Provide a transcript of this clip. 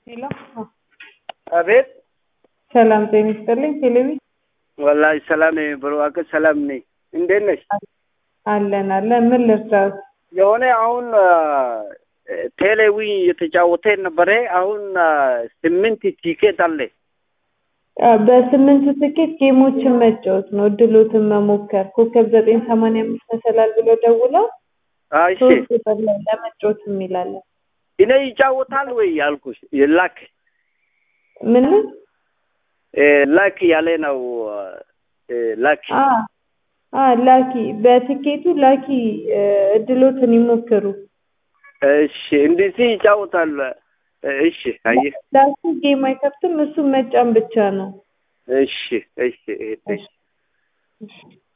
ሄሎ አቤት ሰላም ጤና ይስጥልኝ። ቴሌቪ ወላሂ ሰላም ነኝ ብሩክ ሰላም ነኝ። እንዴት ነሽ? አለን አለን። ምን ልርዳት? የሆነ አሁን ቴሌዊ የተጫወተ ነበረ። አሁን ስምንት ቲኬት አለ። በስምንት ትኬት ጌሞችን መጫወት ነው፣ እድሎትን መሞከር። ኮከብ ዘጠኝ ሰማንያ አምስት መሰላል ብሎ ደውለው አይ እሺ፣ ሶስት ቁጥር ላይ ለመጫወት የሚላለን እኔ ይጫወታል ወይ ያልኩሽ ላክ ምን ላክ ያለ ነው ላክ አ አ ላኪ በትኬቱ ላኪ እድሎትን ይሞክሩ። እሺ፣ እንደዚህ ይጫወታል። እሺ፣ አየህ። ላኪ ጌም አይከፍትም፣ እሱ መጫን ብቻ ነው። እሺ፣ እሺ፣ እሺ። እሺ